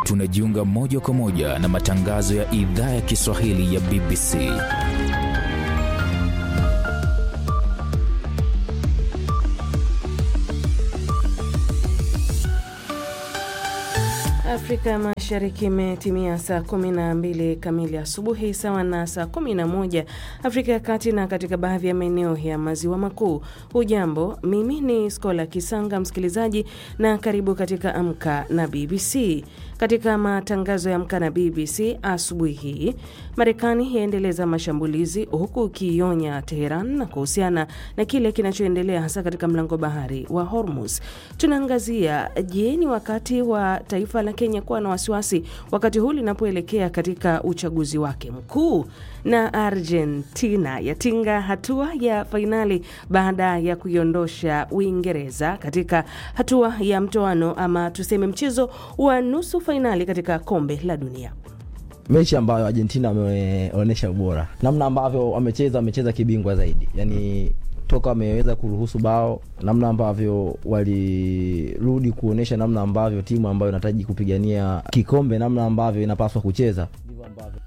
tunajiunga moja kwa moja na matangazo ya idhaa ya Kiswahili ya BBC. Afrika Mashariki imetimia saa 12 kamili asubuhi sawa na saa 11 Afrika ya Kati na katika baadhi ya maeneo ya maziwa makuu. Hujambo, mimi ni Skola Kisanga msikilizaji, na karibu katika Amka na BBC. Katika matangazo ya Amka na BBC asubuhi hii, Marekani yaendeleza mashambulizi huku ikionya Teheran na kuhusiana na kile kinachoendelea hasa katika mlango bahari wa Hormuz. Tunaangazia je, ni wakati wa taifa la Kenya kuwa na wasiwasi wakati huu linapoelekea katika uchaguzi wake mkuu, na Argentina yatinga hatua ya fainali baada ya kuiondosha Uingereza katika hatua ya mtoano ama tuseme mchezo wa nusu fainali katika kombe la dunia. Mechi ambayo Argentina wameonyesha ubora, namna ambavyo wamecheza, wamecheza kibingwa zaidi, yani toka wameweza kuruhusu bao, namna ambavyo walirudi kuonyesha namna ambavyo timu ambayo inahitaji kupigania kikombe, namna ambavyo inapaswa kucheza, ndivyo ambavyo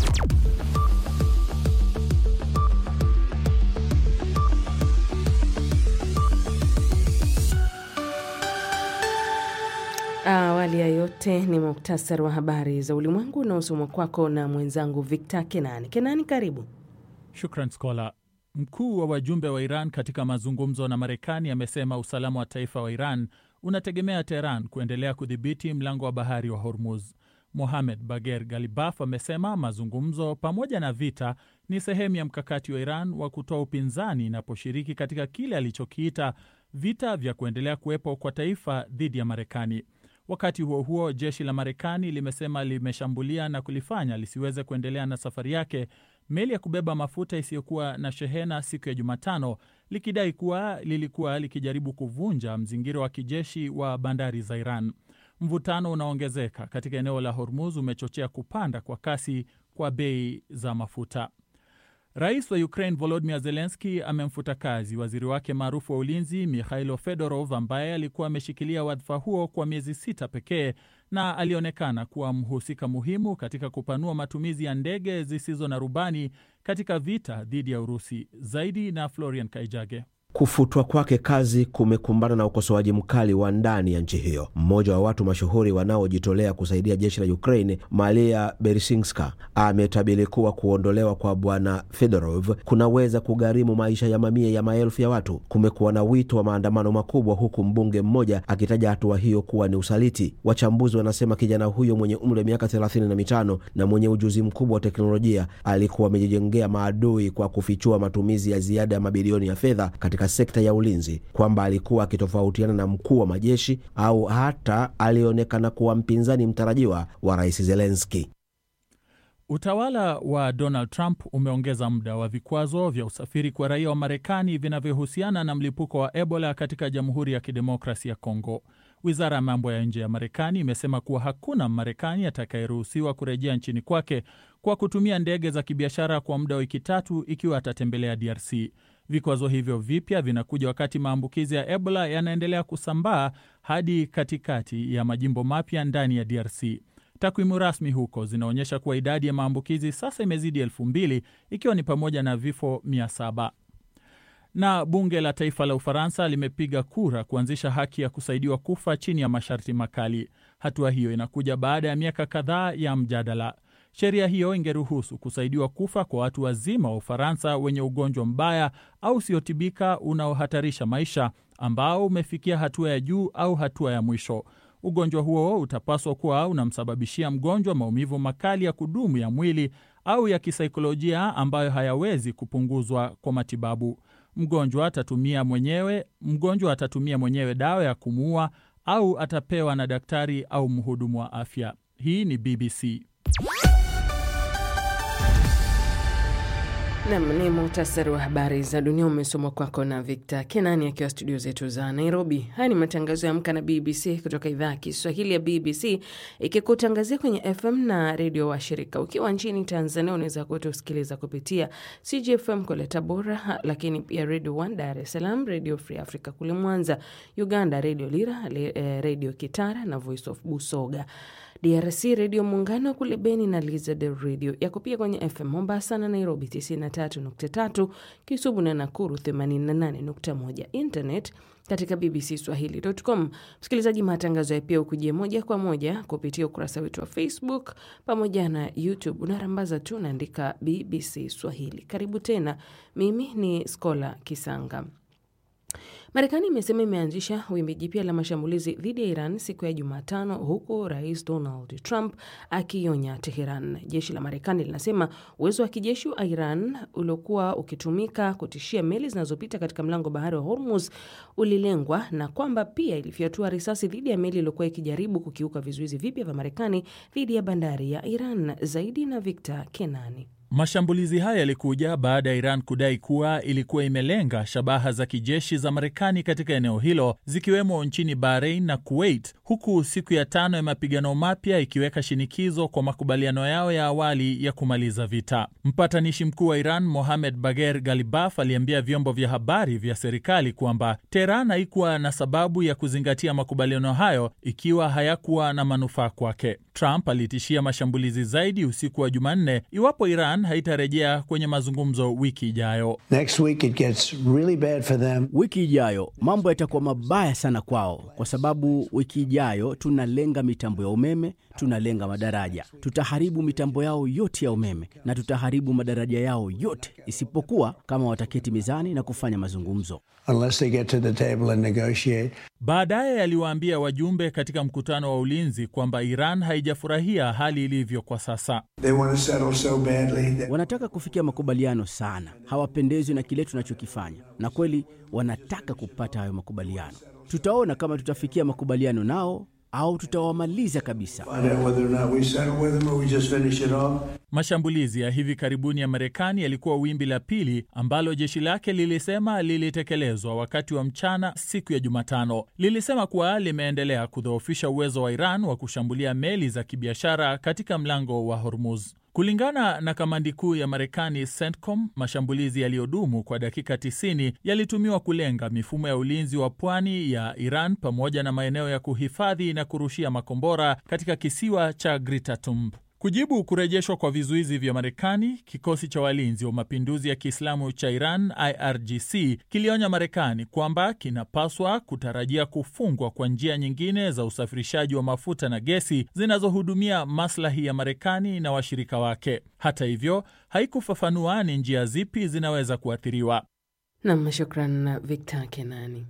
Awali ya yote ni muktasari wa habari za ulimwengu unaosomwa kwako na mwenzangu Victor Kenani. Kenani, karibu. Shukran Skola. Mkuu wa wajumbe wa Iran katika mazungumzo na Marekani amesema usalama wa taifa wa Iran unategemea Teheran kuendelea kudhibiti mlango wa bahari wa Hormuz. Mohamed Bager Galibaf amesema mazungumzo pamoja na vita ni sehemu ya mkakati wa Iran wa kutoa upinzani inaposhiriki katika kile alichokiita vita vya kuendelea kuwepo kwa taifa dhidi ya Marekani. Wakati huo huo, jeshi la Marekani limesema limeshambulia na kulifanya lisiweze kuendelea na safari yake meli ya kubeba mafuta isiyokuwa na shehena siku ya Jumatano, likidai kuwa lilikuwa likijaribu kuvunja mzingiro wa kijeshi wa bandari za Iran. Mvutano unaongezeka katika eneo la Hormuz umechochea kupanda kwa kasi kwa bei za mafuta. Rais wa Ukraine Volodymyr Zelensky amemfuta kazi waziri wake maarufu wa ulinzi Mikhailo Fedorov ambaye alikuwa ameshikilia wadhifa huo kwa miezi sita pekee na alionekana kuwa mhusika muhimu katika kupanua matumizi ya ndege zisizo na rubani katika vita dhidi ya Urusi. Zaidi na Florian Kaijage. Kufutwa kwake kazi kumekumbana na ukosoaji mkali wa ndani ya nchi hiyo. Mmoja wa watu mashuhuri wanaojitolea kusaidia jeshi la Ukraine, Malia Beresinska, ametabiri kuwa kuondolewa kwa bwana Fedorov kunaweza kugharimu maisha ya mamia ya maelfu ya watu. Kumekuwa na wito wa maandamano makubwa, huku mbunge mmoja akitaja hatua hiyo kuwa ni usaliti. Wachambuzi wanasema kijana huyo mwenye umri wa miaka thelathini na mitano na mwenye ujuzi mkubwa wa teknolojia alikuwa amejijengea maadui kwa kufichua matumizi ya ziada ya mabilioni ya fedha katika sekta ya ulinzi, kwamba alikuwa akitofautiana na mkuu wa majeshi au hata alionekana kuwa mpinzani mtarajiwa wa rais Zelenski. Utawala wa Donald Trump umeongeza muda wa vikwazo vya usafiri kwa raia wa Marekani vinavyohusiana na mlipuko wa Ebola katika Jamhuri ya Kidemokrasi ya Kongo. Wizara ya mambo ya nje ya Marekani imesema kuwa hakuna Mmarekani atakayeruhusiwa kurejea nchini kwake kwa kutumia ndege za kibiashara kwa muda wa wiki tatu ikiwa atatembelea DRC. Vikwazo hivyo vipya vinakuja wakati maambukizi ya Ebola yanaendelea kusambaa hadi katikati ya majimbo mapya ndani ya DRC. Takwimu rasmi huko zinaonyesha kuwa idadi ya maambukizi sasa imezidi elfu mbili ikiwa ni pamoja na vifo mia saba. Na bunge la taifa la Ufaransa limepiga kura kuanzisha haki ya kusaidiwa kufa chini ya masharti makali. Hatua hiyo inakuja baada ya miaka kadhaa ya mjadala. Sheria hiyo ingeruhusu kusaidiwa kufa kwa watu wazima wa Ufaransa wenye ugonjwa mbaya au usiotibika unaohatarisha maisha, ambao umefikia hatua ya juu au hatua ya mwisho. Ugonjwa huo utapaswa kuwa unamsababishia mgonjwa maumivu makali ya kudumu ya mwili au ya kisaikolojia ambayo hayawezi kupunguzwa kwa matibabu. Mgonjwa atatumia mwenyewe, mgonjwa atatumia mwenyewe dawa ya kumuua au atapewa na daktari au mhudumu wa afya. Hii ni BBC. Nam ni muhtasari wa habari za dunia umesomwa kwako na Victor Kenani akiwa studio zetu za Nairobi. Haya ni matangazo ya Amka na BBC kutoka idhaa ya Kiswahili ya BBC ikikutangazia kwenye FM na redio wa shirika. Ukiwa nchini Tanzania unaweza kutusikiliza kupitia CGFM kule Tabora, lakini pia Radio One Dar es Salaam, Radio Free Africa kule Mwanza, Uganda Radio Lira, Radio Kitara na Voice of Busoga. DRC Redio Muungano kule Beni na Lizard Radio yako pia kwenye FM Mombasa na Nairobi 93.3, Kisumu na Nakuru 88.1, internet katika BBC Swahili.com. Msikilizaji, matangazo ya pia ukujia moja kwa moja kupitia ukurasa wetu wa Facebook pamoja na YouTube. Unarambaza tu unaandika BBC Swahili. Karibu tena, mimi ni Skola Kisanga. Marekani imesema imeanzisha wimbi jipya la mashambulizi dhidi ya Iran siku ya Jumatano, huku rais Donald Trump akionya Teheran. Jeshi la Marekani linasema uwezo wa kijeshi wa Iran uliokuwa ukitumika kutishia meli zinazopita katika mlango bahari wa Hormuz ulilengwa na kwamba pia ilifyatua risasi dhidi ya meli iliyokuwa ikijaribu kukiuka vizuizi vipya vya Marekani dhidi ya bandari ya Iran. Zaidi na Victor Kenani. Mashambulizi haya yalikuja baada ya Iran kudai kuwa ilikuwa imelenga shabaha za kijeshi za Marekani katika eneo hilo zikiwemo nchini Bahrain na Kuwait, huku siku ya tano ya mapigano mapya ikiweka shinikizo kwa makubaliano yao ya awali ya kumaliza vita. Mpatanishi mkuu wa Iran Mohamed Bagher Ghalibaf aliambia vyombo vya habari vya serikali kwamba Teheran haikuwa na sababu ya kuzingatia makubaliano hayo ikiwa hayakuwa na manufaa kwake. Trump alitishia mashambulizi zaidi usiku wa Jumanne iwapo Iran haitarejea kwenye mazungumzo wiki ijayo. Really, wiki ijayo mambo yatakuwa mabaya sana kwao, kwa sababu wiki ijayo tunalenga mitambo ya umeme, tunalenga madaraja. Tutaharibu mitambo yao yote ya umeme na tutaharibu madaraja yao yote, isipokuwa kama wataketi mezani na kufanya mazungumzo. Baadaye aliwaambia wajumbe katika mkutano wa ulinzi kwamba Iran haijafurahia hali ilivyo kwa sasa. So wanataka kufikia makubaliano sana, hawapendezwi na kile tunachokifanya, na kweli wanataka kupata hayo makubaliano. Tutaona kama tutafikia makubaliano nao au tutawamaliza kabisa. Mashambulizi ya hivi karibuni ya Marekani yalikuwa wimbi la pili ambalo jeshi lake lilisema lilitekelezwa wakati wa mchana siku ya Jumatano. Lilisema kuwa limeendelea kudhoofisha uwezo wa Iran wa kushambulia meli za kibiashara katika mlango wa Hormuz. Kulingana na kamandi kuu ya Marekani CENTCOM, mashambulizi yaliyodumu kwa dakika 90 yalitumiwa kulenga mifumo ya ulinzi wa pwani ya Iran pamoja na maeneo ya kuhifadhi na kurushia makombora katika kisiwa cha Gritatumb. Kujibu kurejeshwa kwa vizuizi vya Marekani, kikosi cha walinzi wa mapinduzi ya Kiislamu cha Iran IRGC kilionya Marekani kwamba kinapaswa kutarajia kufungwa kwa njia nyingine za usafirishaji wa mafuta na gesi zinazohudumia maslahi ya Marekani na washirika wake. Hata hivyo, haikufafanua ni njia zipi zinaweza kuathiriwa. Nam, shukran Victor Kenani.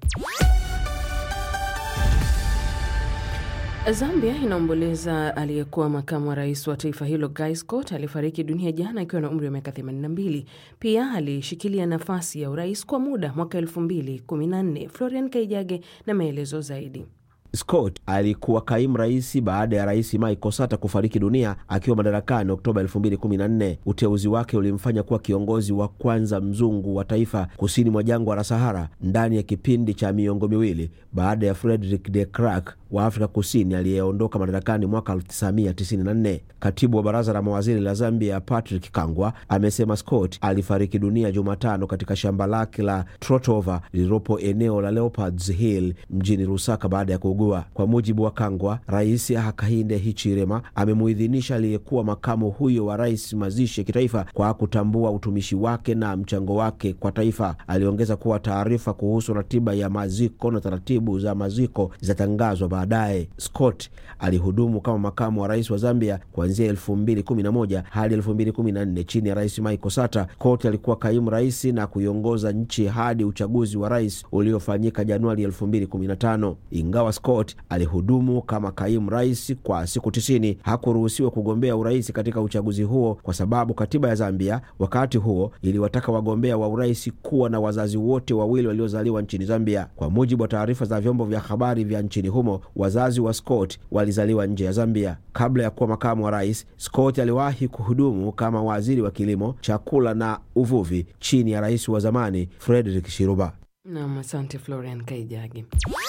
Zambia inaomboleza aliyekuwa makamu wa rais wa taifa hilo Guy Scott aliyefariki dunia jana akiwa na umri wa miaka 82. Pia alishikilia nafasi ya urais kwa muda mwaka 2014. Florian Kaijage na maelezo zaidi. Scott alikuwa kaimu rais baada ya rais Michael Sata kufariki dunia akiwa madarakani Oktoba 2014. Uteuzi wake ulimfanya kuwa kiongozi wa kwanza mzungu wa taifa kusini mwa jangwa la Sahara ndani ya kipindi cha miongo miwili baada ya Frederick de Klerk wa Afrika Kusini aliyeondoka madarakani mwaka 1994. Katibu wa baraza la mawaziri la Zambia Patrick Kangwa amesema Scott alifariki dunia Jumatano katika shamba lake la Trotova lililopo eneo la Leopards Hill mjini Lusaka baada ya kuugua. Kwa mujibu wa Kangwa, Rais Hakainde Hichilema amemuidhinisha aliyekuwa makamu huyo wa rais mazishi ya kitaifa kwa kutambua utumishi wake na mchango wake kwa taifa. Aliongeza kuwa taarifa kuhusu ratiba ya maziko na taratibu za maziko zitatangazwa baadaye. Scott alihudumu kama makamu wa rais wa Zambia kuanzia elfu mbili kumi na moja hadi elfu mbili kumi na nne chini ya rais Michael Sata. Scott alikuwa kaimu rais na kuiongoza nchi hadi uchaguzi wa rais uliofanyika Januari elfu mbili kumi na tano. Ingawa Scott Scott alihudumu kama kaimu rais kwa siku tisini. Hakuruhusiwa kugombea urais katika uchaguzi huo kwa sababu katiba ya Zambia wakati huo iliwataka wagombea wa urais kuwa na wazazi wote wawili waliozaliwa nchini Zambia. Kwa mujibu wa taarifa za vyombo vya habari vya nchini humo, wazazi wa Scott walizaliwa nje ya Zambia. Kabla ya kuwa makamu wa rais, Scott aliwahi kuhudumu kama waziri wa kilimo, chakula na uvuvi chini ya rais wa zamani Frederick Shiruba. Nam, asante Florian Kaijagi.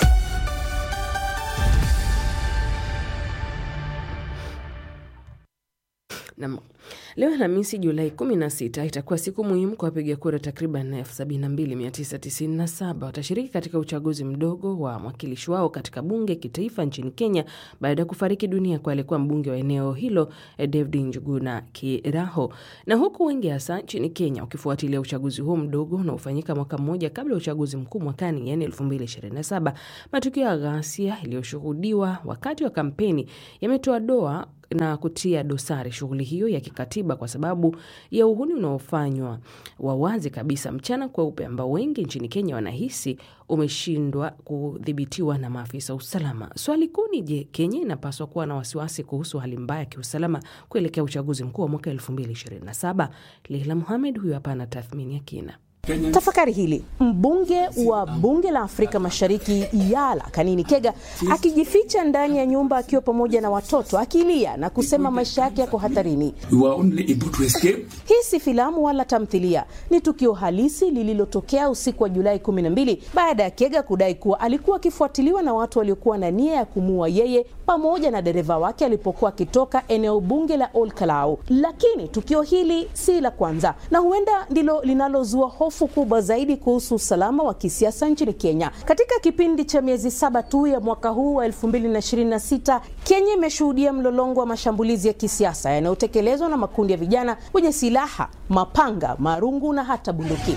Nam, leo Alhamisi Julai 16 itakuwa siku muhimu kwa wapiga kura takriban 72997 watashiriki katika uchaguzi mdogo wa mwakilishi wao katika bunge kitaifa nchini Kenya baada ya kufariki dunia kwa aliyekuwa mbunge wa eneo hilo David Njuguna Kiraho. Na huku wengi hasa nchini Kenya ukifuatilia uchaguzi huo mdogo unaofanyika mwaka mmoja kabla ya uchaguzi mkuu mwakani, yani 2027, matukio ya ghasia yaliyoshuhudiwa wakati wa kampeni yametoa doa na kutia dosari shughuli hiyo ya kikatiba kwa sababu ya uhuni unaofanywa wa wazi kabisa mchana kweupe, ambao wengi nchini Kenya wanahisi umeshindwa kudhibitiwa na maafisa wa usalama. Swali kuu ni je, Kenya inapaswa kuwa na wasiwasi kuhusu hali mbaya ya kiusalama kuelekea uchaguzi mkuu wa mwaka 2027? Leila Muhamed huyo hapa ana tathmini ya kina. Tafakari hili. Mbunge wa bunge la Afrika Mashariki Yala Kanini Kega akijificha ndani ya nyumba akiwa pamoja na watoto akilia na kusema maisha yake yako hatarini. Hii si filamu wala tamthilia, ni tukio halisi lililotokea usiku wa Julai 12 baada ya Kega kudai kuwa alikuwa akifuatiliwa na watu waliokuwa na nia ya kumua yeye pamoja na dereva wake alipokuwa akitoka eneo bunge la Ol Kalou. Lakini tukio hili si la kwanza na huenda ndilo linalozua hofu kubwa zaidi kuhusu usalama wa kisiasa nchini Kenya. Katika kipindi cha miezi saba tu ya mwaka huu wa 2026, Kenya imeshuhudia mlolongo wa mashambulizi ya kisiasa yanayotekelezwa na makundi ya vijana wenye silaha, mapanga, marungu na hata bunduki.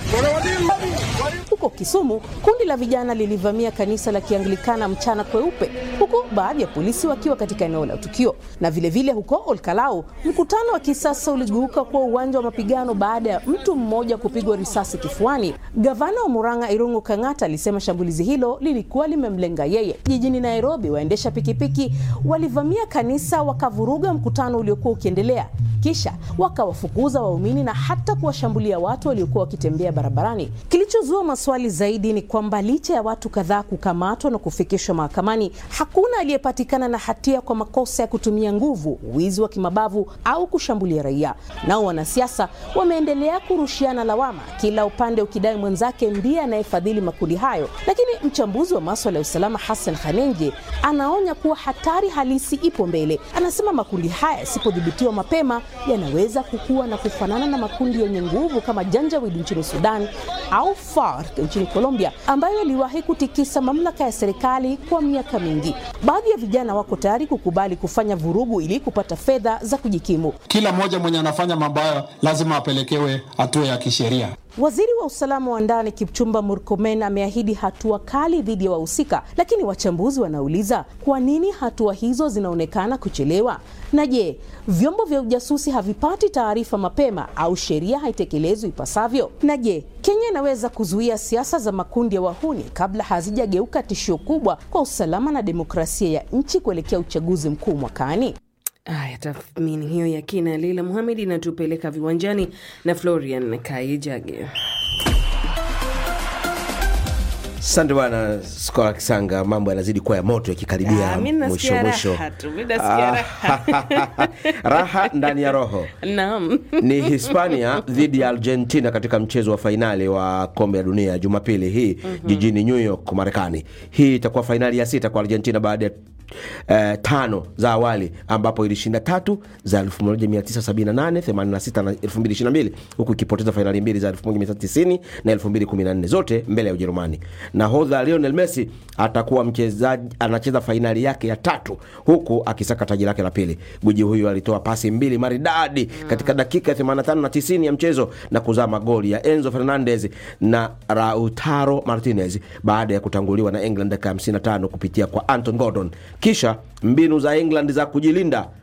Huko Kisumu, kundi la vijana lilivamia kanisa la Kianglikana mchana kweupe, huku baadhi ya polisi wakiwa katika eneo la tukio. Na vilevile vile huko Olkalau, mkutano wa kisasa uligeuka kuwa uwanja wa mapigano baada ya mtu mmoja kupigwa risasi kifuani. Gavana wa Murang'a Irungu Kang'ata alisema shambulizi hilo lilikuwa limemlenga yeye. Jijini Nairobi, waendesha pikipiki walivamia kanisa wakavuruga mkutano uliokuwa ukiendelea, kisha wakawafukuza waumini na hata kuwashambulia watu waliokuwa wakitembea barabarani. Kilichozua maswali zaidi ni kwamba licha ya watu kadhaa kukamatwa na kufikishwa mahakamani, hakuna aliyepatikana na hatia kwa makosa ya kutumia nguvu, wizi wa kimabavu au kushambulia raia. Nao wanasiasa wameendelea kurushiana lawama, kila upande ukidai mwenzake ndiye anayefadhili makundi hayo. Lakini mchambuzi wa maswala ya usalama Hassan Khanenje anaonya kuwa hatari halisi ipo mbele. Anasema makundi haya yasipodhibitiwa mapema yanaweza kukua na kufanana na makundi yenye nguvu kama Janjaweed nchini Sudan au FARC nchini Colombia ambayo yaliwahi kutikisa mamlaka ya serikali kwa miaka mingi. Baadhi ya vijana wako tayari kukubali kufanya vurugu ili kupata fedha za kujikimu. Kila mmoja mwenye anafanya mambo hayo lazima apelekewe hatua ya kisheria. Waziri wa usalama wa ndani Kipchumba Murkomen ameahidi hatua kali dhidi ya wahusika, lakini wachambuzi wanauliza kwa nini hatua hizo zinaonekana kuchelewa? Na je, vyombo vya ujasusi havipati taarifa mapema au sheria haitekelezwi ipasavyo? Na je, Kenya inaweza kuzuia siasa za makundi ya wahuni kabla hazijageuka tishio kubwa kwa usalama na demokrasia ya nchi kuelekea uchaguzi mkuu mwakani? Aya, tathmini hiyo ya kina Leila Muhamed inatupeleka viwanjani na Florian Kaijage. Asante bwana Skola Kisanga, mambo yanazidi kuwa ya moto yakikaribia Ah, mi nasikia mwisho mwisho. raha tu, mi nasikia raha. raha ndani ya roho Naam. ni Hispania dhidi ya Argentina katika mchezo wa fainali wa kombe la dunia Jumapili hii jijini New York, Marekani. Hii itakuwa fainali ya sita kwa Argentina baada ya eh, tano za awali ambapo ilishinda tatu za 1978, 86 na 2022 huku ikipoteza fainali mbili za 1990 na 2014 zote mbele ya Ujerumani. Nahodha Lionel Messi atakuwa mchezaji anacheza fainali yake ya tatu huku akisaka taji lake la pili. Gwiji huyu alitoa pasi mbili maridadi katika dakika ya 85 na 90 ya mchezo na kuzaa magoli ya Enzo Fernandez na Lautaro Martinez baada ya kutanguliwa na England dakika ya 55 kupitia kwa Anton Gordon. Kisha mbinu za England za kujilinda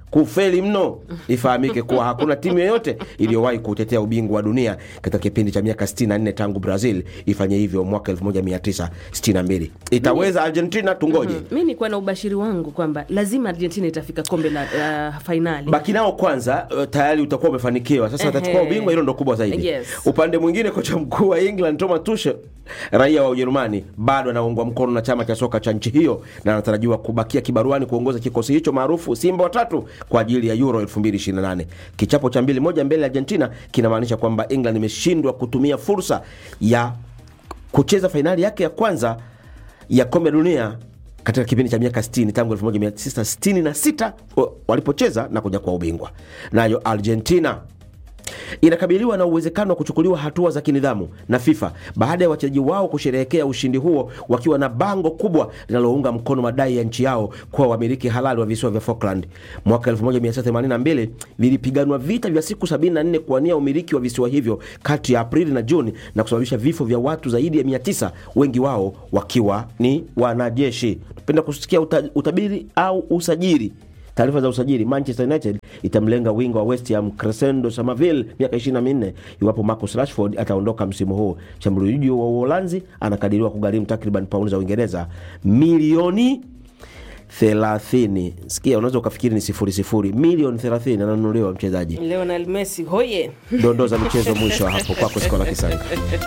kufeli mno. Ifahamike kuwa hakuna timu yoyote iliyowahi kutetea ubingwa wa dunia katika kipindi cha miaka 64 tangu Brazil ifanye hivyo mwaka 1962. Itaweza Argentina? Tungoje. mi nikuwa na ubashiri wangu kwamba lazima Argentina itafika kombe la uh, fainali. baki nao kwanza, uh, tayari utakuwa umefanikiwa. Sasa watachukua Ehe. ubingwa, hilo ndo kubwa zaidi. Yes. Upande mwingine, kocha mkuu wa England Thomas Tuchel, raia wa Ujerumani, bado anaungwa mkono na chama cha soka cha nchi hiyo na anatarajiwa kubakia kibaruani kuongoza kikosi hicho maarufu Simba watatu kwa ajili ya Euro 2028. Kichapo cha mbili moja mbele ya Argentina kinamaanisha kwamba England imeshindwa kutumia fursa ya kucheza fainali yake ya kwanza ya kombe la dunia katika kipindi cha miaka 60 tangu 1966 wa- walipocheza na kuja kwa ubingwa. Nayo Argentina inakabiliwa na uwezekano wa kuchukuliwa hatua za kinidhamu na FIFA baada ya wachezaji wao kusherehekea ushindi huo wakiwa na bango kubwa linalounga mkono madai ya nchi yao kuwa wamiliki halali wa visiwa vya Falkland. Mwaka 1982 vilipiganwa vita vya siku 74 kuwania umiliki wa visiwa hivyo kati ya Aprili na Juni na kusababisha vifo vya watu zaidi ya 900, wengi wao wakiwa ni wanajeshi. Tupenda kusikia uta, utabiri au usajili Taarifa za usajili: Manchester United itamlenga wingo wa West Ham Crescendo Somerville, miaka 24, iwapo Marcus Rashford ataondoka msimu huu. Shambuliaji wa Uholanzi anakadiriwa kugharimu takriban paundi za Uingereza milioni 30. Sikia, unaweza ukafikiri ni sifuri sifuri, milioni 30 ananunuliwa mchezaji. Lionel Messi hoye! Dondoo za michezo mwisho wa hapo kwako, Skola Kisanga.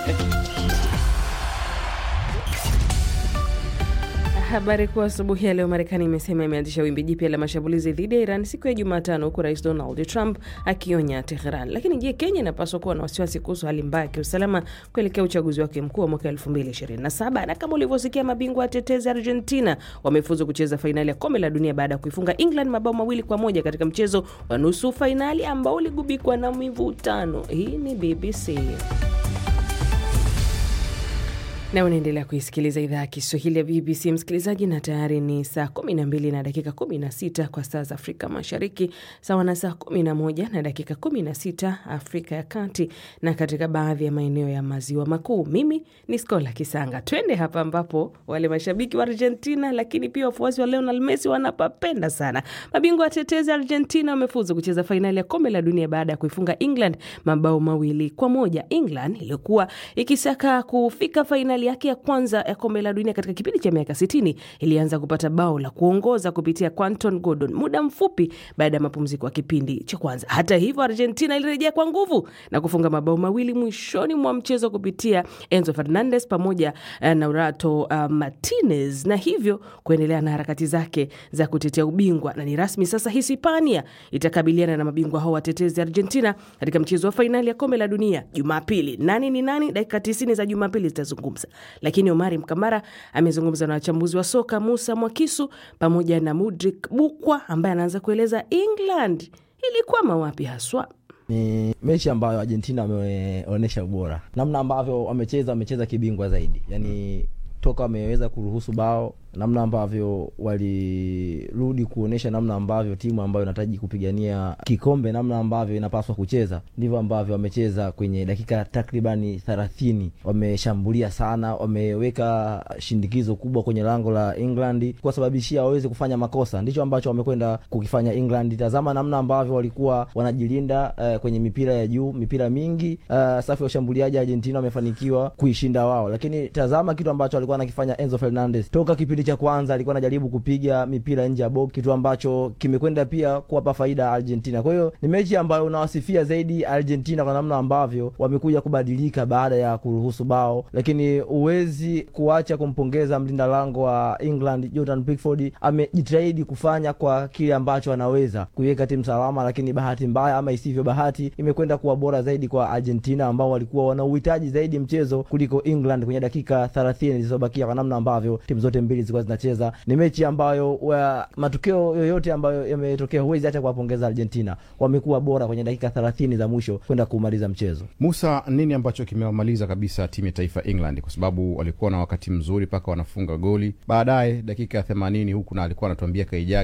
Habari kuu asubuhi ya leo, Marekani imesema imeanzisha wimbi jipya la mashambulizi dhidi ya Iran siku ya Jumatano, huku Rais Donald Trump akionya Teheran. Lakini je, Kenya inapaswa kuwa na wasiwasi kuhusu hali mbaya ya kiusalama kuelekea uchaguzi wake mkuu wa mwaka 2027? Na kama ulivyosikia, mabingwa watetezi Argentina wamefuzu kucheza fainali ya kombe la dunia baada ya kuifunga England mabao mawili kwa moja katika mchezo wa nusu fainali ambao uligubikwa na mivutano. Hii ni BBC na unaendelea kuisikiliza idhaa ya Kiswahili ya BBC msikilizaji, na tayari ni saa 12 na dakika 16 kwa saa za Afrika Mashariki, sawa na saa 11 na dakika 16 Afrika ya Kati na katika baadhi ya maeneo ya maziwa makuu. Mimi ni Skola Kisanga. Twende hapa ambapo wale mashabiki wa Argentina lakini pia wafuasi wa Lionel Messi wanapapenda sana. Mabingwa watetezi Argentina wamefuzu kucheza fainali ya kombe la dunia baada ya kuifunga England mabao mawili kwa moja. England iliyokuwa ikisaka kufika fainali yake ya kwanza ya kombe la dunia katika kipindi cha miaka 60 ilianza kupata bao la kuongoza kupitia Quinton Gordon muda mfupi baada ya mapumziko ya kipindi cha kwanza. Hata hivyo, Argentina ilirejea kwa nguvu na kufunga mabao mawili mwishoni mwa mchezo kupitia Enzo Fernandez pamoja eh, na Rato uh, Martinez na hivyo kuendelea na harakati zake za kutetea ubingwa, na ni rasmi sasa Hispania itakabiliana na mabingwa hao watetezi Argentina katika mchezo wa fainali ya kombe la dunia Jumapili. Nani ni nani? Dakika 90 za Jumapili zitazungumza, lakini Omari Mkamara amezungumza na wachambuzi wa soka Musa Mwakisu pamoja na Mudrik Bukwa ambaye anaanza kueleza England ilikwama wapi haswa. ni mechi ambayo Argentina wameonyesha ubora, namna ambavyo wamecheza, wamecheza kibingwa zaidi, yani toka wameweza kuruhusu bao, namna ambavyo walirudi kuonyesha namna ambavyo timu ambayo inahitaji kupigania kikombe, namna ambavyo inapaswa kucheza, ndivyo ambavyo wamecheza kwenye dakika takribani thelathini. Wameshambulia sana, wameweka shindikizo kubwa kwenye lango la England kuwasababishia waweze kufanya makosa. Ndicho ambacho wamekwenda kukifanya England. Tazama namna ambavyo walikuwa wanajilinda uh, kwenye mipira ya juu, mipira mingi uh, safu ya ushambuliaji Argentina wamefanikiwa kuishinda wao, lakini tazama kitu ambacho alikuwa anakifanya Enzo Fernandez toka kipindi cha kwanza, alikuwa anajaribu kupiga mipira nje ya box, kitu ambacho kimekwenda pia kuwapa faida Argentina. Kwa hiyo ni mechi ambayo unawasifia zaidi Argentina kwa namna ambavyo wamekuja kubadilika baada ya kuruhusu bao, lakini huwezi kuacha kumpongeza mlinda lango wa England Jordan Pickford, amejitahidi kufanya kwa kile ambacho anaweza kuiweka timu salama, lakini bahati mbaya ama isivyo bahati imekwenda kuwa bora zaidi kwa Argentina ambao walikuwa wana uhitaji zaidi mchezo kuliko England kwenye dakika 30 zilizobakia, kwa namna ambavyo timu zote mbili zilikuwa zinacheza. Ni mechi ambayo wa, matukio yoyote ambayo yametokea huwezi hata kuwapongeza Argentina, wamekuwa bora kwenye dakika 30 za mwisho kwenda kumaliza mchezo. Musa, nini ambacho kimewamaliza kabisa timu ya taifa England? Kwa sababu walikuwa na wakati mzuri mpaka wanafunga goli baadaye dakika ya themanini huku, na alikuwa anatuambia Kaijage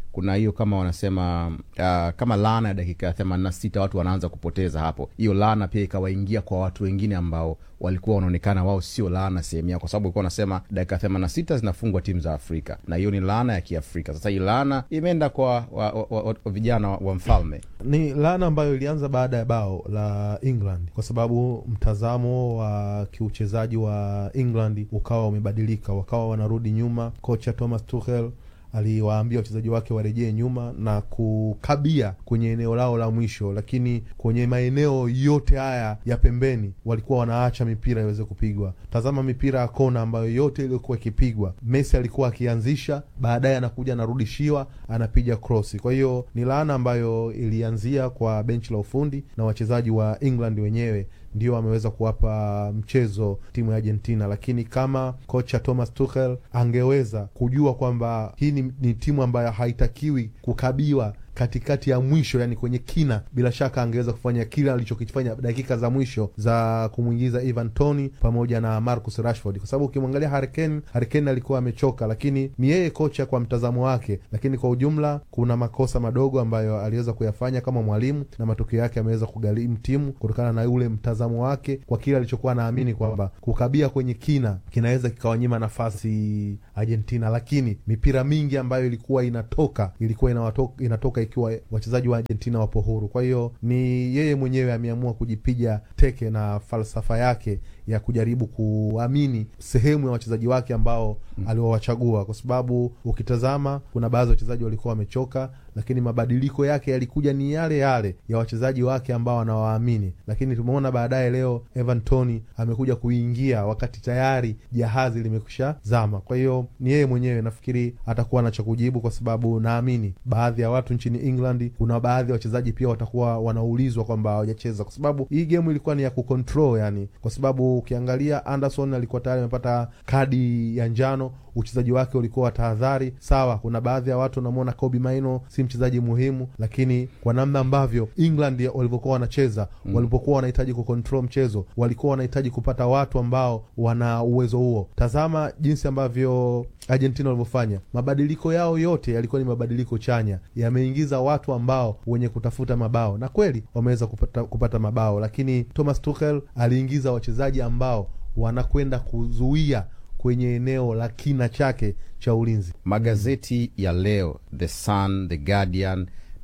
kuna hiyo kama wanasema uh, kama laana ya dakika ya themanini na sita watu wanaanza kupoteza hapo. Hiyo laana pia ikawaingia kwa watu wengine ambao walikuwa wanaonekana wao sio laana sehemu yao, kwa sababu ulikuwa wanasema dakika themanini na sita zinafungwa timu za Afrika na hiyo ni laana ya Kiafrika. Sasa hii laana imeenda kwa wa, wa, wa, wa, wa vijana wa, wa mfalme. Ni laana ambayo ilianza baada ya bao la England, kwa sababu mtazamo wa kiuchezaji wa England ukawa umebadilika, wakawa wanarudi nyuma. Kocha Thomas Tuchel aliwaambia wachezaji wake warejee nyuma na kukabia kwenye eneo lao la mwisho, lakini kwenye maeneo yote haya ya pembeni walikuwa wanaacha mipira iweze kupigwa. Tazama mipira ya kona ambayo yote iliyokuwa ikipigwa, Messi alikuwa akianzisha, baadaye anakuja anarudishiwa, anapiga krosi. Kwa hiyo ni laana ambayo ilianzia kwa benchi la ufundi na wachezaji wa England wenyewe ndio ameweza kuwapa mchezo timu ya Argentina, lakini kama kocha Thomas Tuchel angeweza kujua kwamba hii ni, ni timu ambayo haitakiwi kukabiwa katikati ya mwisho, yani kwenye kina, bila shaka angeweza kufanya kile alichokifanya dakika za mwisho za kumwingiza Ivan Toni pamoja na Marcus Rashford, kwa sababu ukimwangalia Harry Kane, Harry Kane alikuwa amechoka, lakini ni yeye kocha kwa mtazamo wake, lakini kwa ujumla kuna makosa madogo ambayo aliweza kuyafanya kama mwalimu, na matokeo yake ameweza kugharimu timu kutokana na ule mtazamo wake kwa kile alichokuwa anaamini kwamba kukabia kwenye kina kinaweza kikawanyima nafasi Argentina, lakini mipira mingi ambayo ilikuwa inatoka ilikuwa inawatoka, inatoka ikiwa wachezaji wa Argentina wapo huru. Kwa hiyo ni yeye mwenyewe ameamua kujipiga teke na falsafa yake ya kujaribu kuamini sehemu ya wachezaji wake ambao mm, aliowachagua, kwa sababu ukitazama kuna baadhi ya wachezaji walikuwa wamechoka, lakini mabadiliko yake yalikuja ni yale yale ya wachezaji wake ambao anawaamini. Lakini tumeona baadaye leo Evan Tony amekuja kuingia wakati tayari jahazi limekwisha zama. Kwa hiyo ni yeye mwenyewe nafikiri atakuwa na cha kujibu, kwa sababu naamini baadhi ya watu nchini England, kuna baadhi ya wachezaji pia watakuwa wanaulizwa kwamba hawajacheza, kwa sababu hii game ilikuwa ni ya kucontrol, yani kwa sababu ukiangalia Anderson alikuwa tayari amepata kadi ya njano, uchezaji wake ulikuwa wa tahadhari. Sawa, kuna baadhi ya watu wanamwona Kobe Maino si mchezaji muhimu, lakini kwa namna ambavyo England walivyokuwa wanacheza mm, walipokuwa wanahitaji kucontrol mchezo, walikuwa wanahitaji kupata watu ambao wana uwezo huo. Tazama jinsi ambavyo Argentina walivyofanya, mabadiliko yao yote yalikuwa ni mabadiliko chanya, yameingiza watu ambao wenye kutafuta mabao, na kweli wameweza kupata, kupata mabao, lakini Thomas Tuchel aliingiza wachezaji ambao wanakwenda kuzuia kwenye eneo la kina chake cha ulinzi. Magazeti ya leo The Sun, The Guardian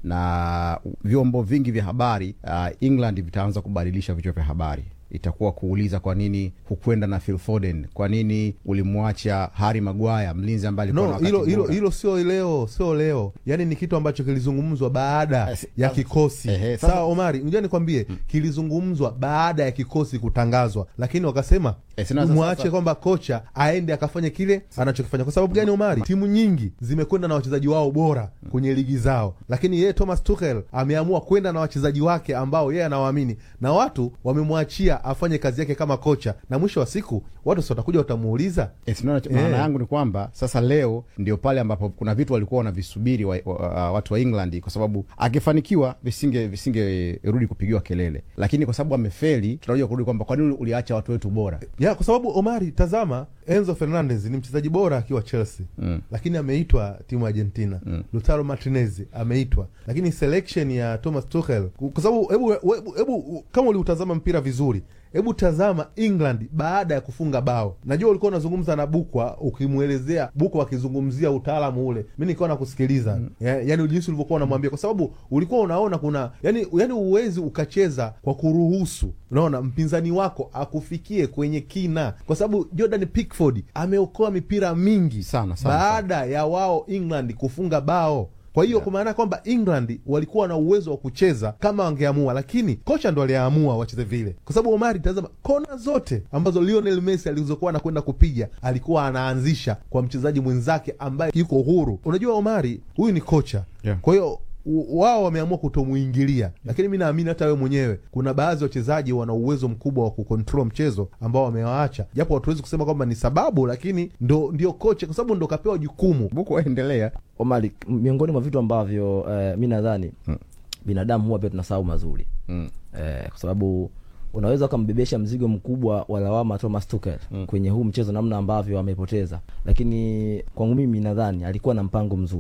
na vyombo vingi vya habari uh, England vitaanza kubadilisha vichwa vya habari itakuwa kuuliza kwa nini hukwenda na Phil Foden, kwa nini ulimwacha Harry Maguire, mlinzi ambaye alikuwa no, hilo hilo hilo sio leo, sio leo, yani ni kitu ambacho kilizungumzwa baada ya kikosi eh, sawa. Omari, unajua nikwambie, hmm, kilizungumzwa baada ya kikosi kutangazwa, lakini wakasema eh, mwache kwamba kocha aende akafanya kile anachokifanya. Kwa sababu gani, Omari? Timu nyingi zimekwenda na wachezaji wao bora kwenye ligi zao, lakini yeye Thomas Tuchel ameamua kwenda na wachezaji wake ambao yeye anawaamini, na watu wamemwachia afanye kazi yake kama kocha, na mwisho wa siku watu si watakuja watamuuliza. Maana Eh. yangu ni kwamba sasa leo ndio pale ambapo kuna vitu walikuwa wanavisubiri wa, wa, watu wa England, kwa sababu akifanikiwa visinge visingerudi kupigiwa kelele, lakini kwa sababu amefeli, tunakuja kurudi kwamba kwa nini uliacha watu wetu bora ya kwa sababu Omari, tazama Enzo Fernandez ni mchezaji bora akiwa Chelsea mm. lakini ameitwa timu ya Argentina Mm. Lautaro Martinez ameitwa, lakini selection ya Thomas Tuchel, kwa sababu hebu hebu hebu kama uliutazama mpira vizuri, hebu tazama England baada ya kufunga bao. Najua ulikuwa unazungumza na Bukwa ukimwelezea Bukwa akizungumzia utaalamu ule, mi nilikuwa nakusikiliza mm. ya, yani jinsi ulivyokuwa unamwambia, kwa sababu ulikuwa unaona kuna yani, yani uwezi ukacheza kwa kuruhusu, unaona mpinzani wako akufikie kwenye kina, kwa sababu Jordan Pickford ameokoa mipira mingi sana, sana, baada ya wao England kufunga bao kwa hiyo kwa maana kwamba England walikuwa na uwezo wa kucheza kama wangeamua, lakini kocha ndo aliamua wacheze vile, kwa sababu Omari, tazama kona zote ambazo Lionel Messi alizokuwa anakwenda kupiga alikuwa anaanzisha kwa mchezaji mwenzake ambaye yuko huru. Unajua Omari, huyu ni kocha Yeah. kwa hiyo u- wao wameamua kutomuingilia, lakini mi naamini hata wewe mwenyewe kuna baadhi ya wachezaji wana uwezo mkubwa wa kukontrol mchezo ambao wamewaacha, japo hatuwezi kusema kwamba ni sababu, lakini ndo ndio kocha, kwa sababu ndo kapewa jukumu. Buku waendelea Omari, miongoni mwa vitu ambavyo eh, mi nadhani Hmm. binadamu huwa pia tunasahau mazuri mm. eh, kwa sababu unaweza ukambebesha mzigo mkubwa wa lawama Thomas Tuchel Mm. kwenye huu mchezo, namna ambavyo amepoteza, lakini kwangu mimi nadhani alikuwa na mpango mzuri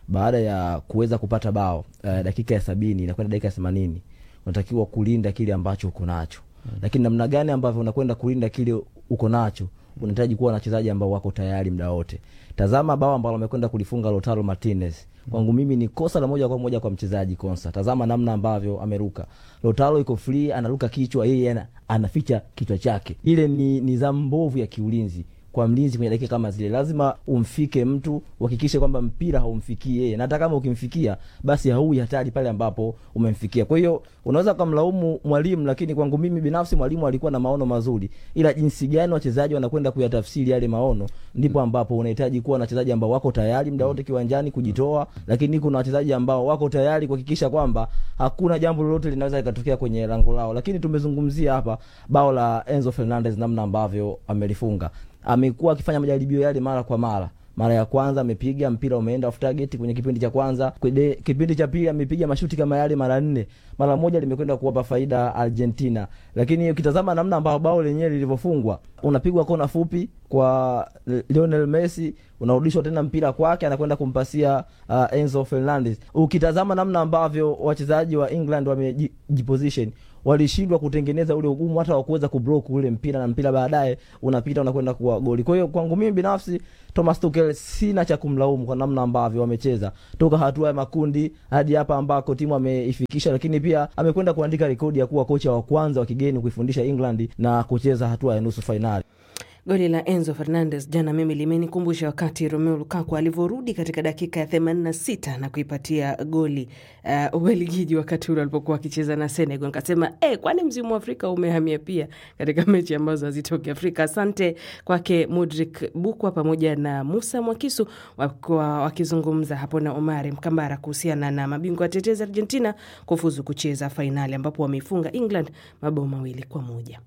baada ya kuweza kupata bao uh, dakika ya sabini inakwenda dakika ya themanini unatakiwa kulinda kile ambacho uko nacho lakini namna gani ambavyo unakwenda kulinda kile uko nacho unahitaji kuwa na wachezaji ambao wako tayari muda wote tazama bao ambalo amekwenda kulifunga lotaro martinez kwangu mimi ni kosa la moja kwa moja kwa mchezaji konsa tazama namna ambavyo ameruka lotaro iko free anaruka kichwa yeye ana, anaficha kichwa chake ile ni nizamu mbovu ya kiulinzi kwa mlinzi kwenye dakika kama zile lazima umfike mtu uhakikishe kwamba mpira haumfikii yeye na hata kama ukimfikia basi haui hatari pale ambapo umemfikia kwa hiyo unaweza ukamlaumu mwalimu lakini kwangu mimi binafsi mwalimu alikuwa na maono mazuri ila jinsi gani wachezaji wanakwenda kuyatafsiri yale maono ndipo ambapo unahitaji kuwa na wachezaji ambao wako tayari muda wote kiwanjani kujitoa lakini kuna wachezaji ambao wako tayari kuhakikisha kwamba hakuna jambo lolote linaweza likatokea kwenye lango lao lakini tumezungumzia hapa bao la enzo fernandez namna ambavyo amelifunga amekuwa akifanya majaribio yale mara kwa mara mara ya kwanza amepiga mpira umeenda off target kwenye kipindi cha kwanza Kwede, kipindi cha pili amepiga mashuti kama yale mara nne mara moja limekwenda kuwapa faida argentina lakini ukitazama namna ambao bao lenyewe lilivyofungwa unapigwa kona fupi kwa lionel messi unarudishwa tena mpira kwake anakwenda kumpasia uh, enzo fernandez ukitazama namna ambavyo wachezaji wa england wamejiposition walishindwa kutengeneza ule ugumu hata wakuweza kublock ule mpira na mpira baadaye unapita unakwenda kuwa goli kwa hiyo kwangu mimi binafsi thomas tukel sina cha kumlaumu kwa namna ambavyo wamecheza toka hatua ya makundi hadi hapa ambako timu ameifikisha lakini pia amekwenda kuandika rekodi ya kuwa kocha wa kwanza wa kigeni kuifundisha england na kucheza hatua ya nusu fainali Goli la Enzo Fernandez jana mimi limenikumbusha wakati Romelu Lukaku alivyorudi katika dakika ya 86 na kuipatia goli uh, Ubelgiji wakati ule alipokuwa akicheza na Senegal. Nikasema eh, kwani mzimu wa Afrika umehamia pia katika mechi ambazo hazitoki Afrika. Asante kwake Mudrik Bukwa pamoja na Musa Mwakisu wakiwa wakizungumza hapo na Omari Mkambara kuhusiana na mabingwa watetezi Argentina kufuzu kucheza fainali ambapo wameifunga England mabao mawili kwa moja.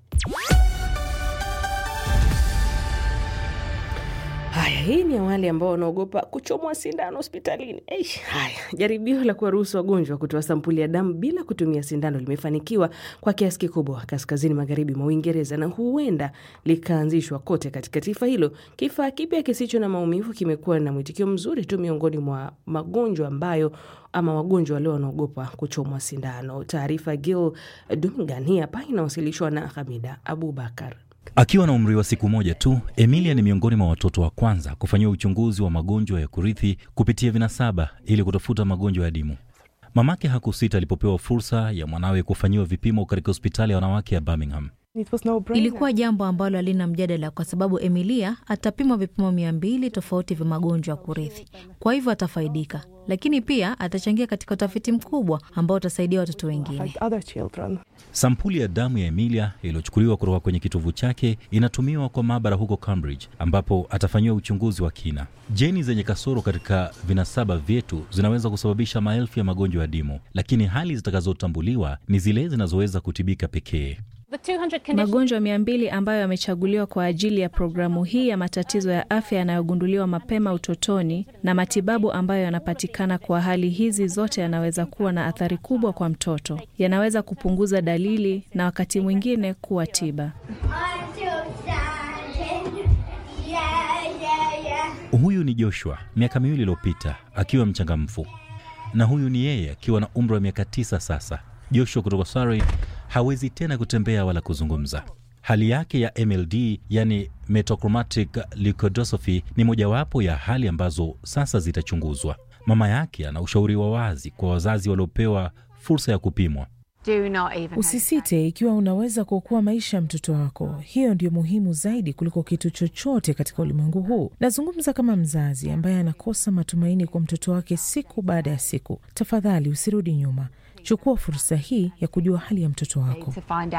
Haya, hii ni wale ambao wanaogopa kuchomwa sindano hospitalini. Eish, haya, jaribio la kuwaruhusu wagonjwa kutoa sampuli ya damu bila kutumia sindano limefanikiwa kwa kiasi kikubwa kaskazini magharibi mwa Uingereza na huenda likaanzishwa kote katika taifa hilo. Kifaa kipya kisicho na maumivu kimekuwa na mwitikio mzuri tu miongoni mwa magonjwa ambayo ama wagonjwa walio wanaogopa kuchomwa sindano. Taarifa Gil Dungan hii hapa inawasilishwa na Hamida Abubakar. Akiwa na umri wa siku moja tu, Emilia ni miongoni mwa watoto wa kwanza kufanyiwa uchunguzi wa magonjwa ya kurithi kupitia vinasaba ili kutafuta magonjwa ya dimu. Mamake hakusita alipopewa fursa ya mwanawe kufanyiwa vipimo katika hospitali ya wanawake ya Birmingham. Ilikuwa jambo ambalo halina mjadala kwa sababu Emilia atapimwa vipimo mia mbili tofauti vya magonjwa ya kurithi, kwa hivyo atafaidika, lakini pia atachangia katika utafiti mkubwa ambao utasaidia watoto wengine. Sampuli ya damu ya Emilia iliyochukuliwa kutoka kwenye kitovu chake inatumiwa kwa maabara huko Cambridge, ambapo atafanyiwa uchunguzi wa kina. Jeni zenye kasoro katika vinasaba vyetu zinaweza kusababisha maelfu ya magonjwa ya dimu, lakini hali zitakazotambuliwa ni zile zinazoweza kutibika pekee. Magonjwa mia mbili ambayo yamechaguliwa kwa ajili ya programu hii ya matatizo ya afya yanayogunduliwa mapema utotoni na matibabu ambayo yanapatikana kwa hali hizi zote yanaweza kuwa na athari kubwa kwa mtoto. Yanaweza kupunguza dalili na wakati mwingine kuwa tiba. Huyu ni Joshua miaka miwili iliyopita akiwa mchangamfu, na huyu ni yeye akiwa na umri wa miaka tisa sasa. Joshua kutoka Surrey hawezi tena kutembea wala kuzungumza. Hali yake ya MLD, yani metachromatic leukodystrophy, ni mojawapo ya hali ambazo sasa zitachunguzwa. Mama yake ana ushauri wa wazi kwa wazazi waliopewa fursa ya kupimwa. Usisite ikiwa unaweza kuokoa maisha ya mtoto wako. Hiyo ndio muhimu zaidi kuliko kitu chochote katika ulimwengu huu. Nazungumza kama mzazi ambaye anakosa matumaini kwa mtoto wake siku baada ya siku. Tafadhali usirudi nyuma, chukua fursa hii ya kujua hali ya mtoto wako.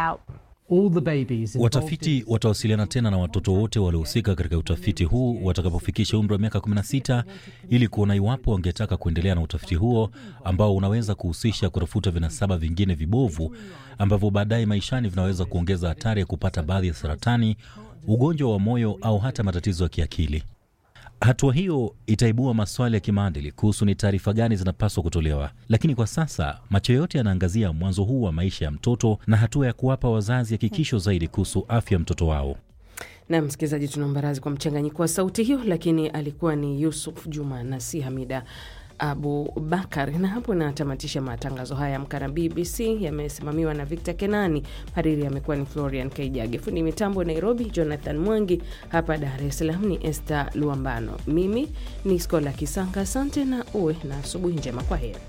Watafiti watawasiliana tena na watoto wote waliohusika katika utafiti huu watakapofikisha umri wa miaka 16 ili kuona iwapo wangetaka kuendelea na utafiti huo ambao unaweza kuhusisha kutafuta vinasaba vingine vibovu ambavyo baadaye maishani vinaweza kuongeza hatari ya kupata baadhi ya saratani, ugonjwa wa moyo au hata matatizo ya kiakili. Hatua hiyo itaibua maswali ya kimaadili kuhusu ni taarifa gani zinapaswa kutolewa, lakini kwa sasa macho yote yanaangazia mwanzo huu wa maisha ya mtoto na hatua ya kuwapa wazazi hakikisho zaidi kuhusu afya ya mtoto wao. Na msikilizaji, tunaomba radhi kwa mchanganyiko wa sauti hiyo, lakini alikuwa ni Yusuf Juma na si Hamida Abu Bakar. Na hapo natamatisha matangazo haya Amka na BBC, yamesimamiwa na Victor Kenani. Hariri amekuwa ni Florian Kaijage, fundi mitambo Nairobi Jonathan Mwangi, hapa Dar es Salaam ni Esther Luambano, mimi ni Skola Kisanga. Asante na uwe na asubuhi njema. Kwa heri.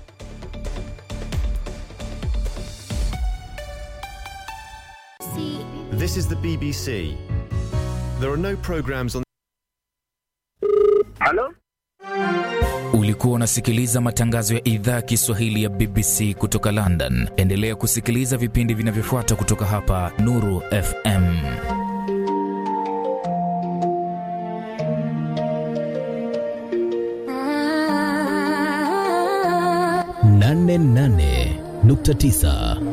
This is the BBC. There are no programs on. Halo? Ulikuwa unasikiliza matangazo ya idhaa ya Kiswahili ya BBC kutoka London. Endelea kusikiliza vipindi vinavyofuata kutoka hapa Nuru FM. nane nane nukta tisa